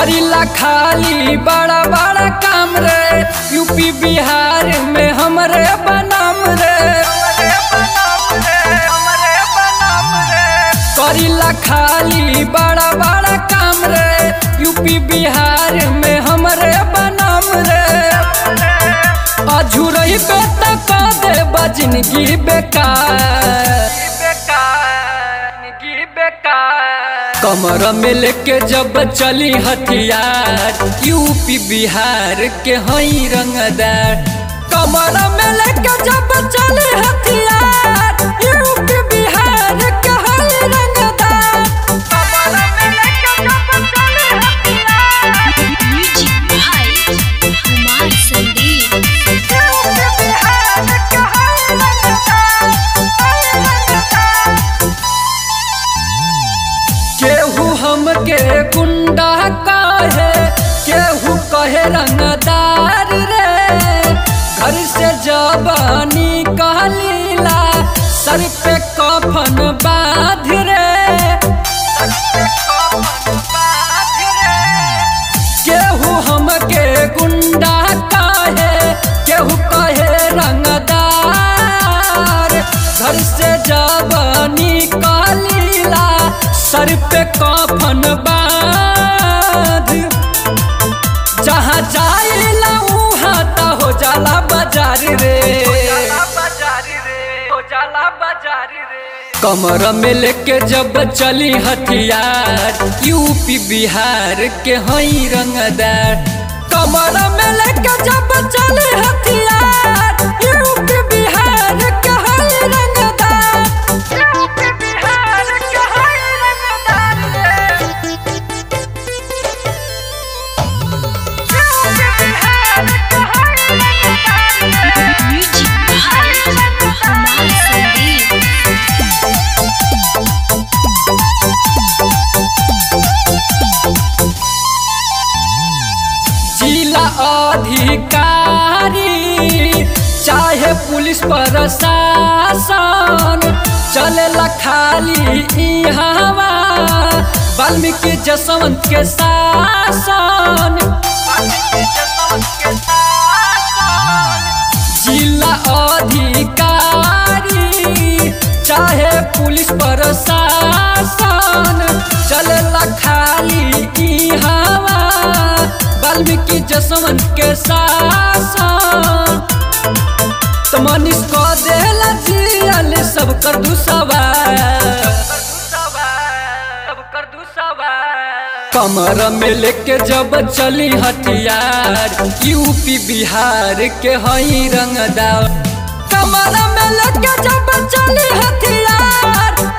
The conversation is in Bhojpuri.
करीला खाली बड़ा बड़ा काम रे यूपी बिहार में हमरे बनाम रे करीला खाली बड़ा बड़ा काम रे यूपी बिहार में हमरे बनाम रे अझुरई पे तक दे बजनगी बेकार कमर में लेके जब चली हथियार यूपी बिहार के हई रंगदार कमर में लेके जब चली हथियार यूपी बिहार के हई रंगदार कमर में लेके जब चली हथियार म्यूजिक भाई कुमार संदीप यूपी बिहार के हई रंगदार हई रंगदार केहू हमके गुंडा कहे केहू कहे रंगदार रे घर से जबानी कहलीला सर पे कफन बाध रे केहू हमके गुंडा कहे केहू कहे रंगदार घर से जबानी कहलीला सर पे कफन बाध जहाँ जाइला उहाँ त हो जाला बाजार रे कमर में लेके जब चली हथियार यूपी बिहार के हई रंगदार कमर में लेके जब चली हथियार यूपी बिहार के हई रंगदार यूपी बिहार के हई रंगदार रे म्यूजिक भाई कुमार संदीप जिला अधिकारी चाहे पुलिस प्रशासन चलेला खाली इहवा वाल्मीकि जसवंत के शासन जिला अधिकारी चाहे पुलिस प्रशासन चलेला खाली इहवा वाल्मीकि जसवंत के शासन तो मनीष को देला जियल सब कर दू कमर में लेके जब चली हथियार यूपी बिहार के हई रंगदार कमर में लेके जब चली हथियार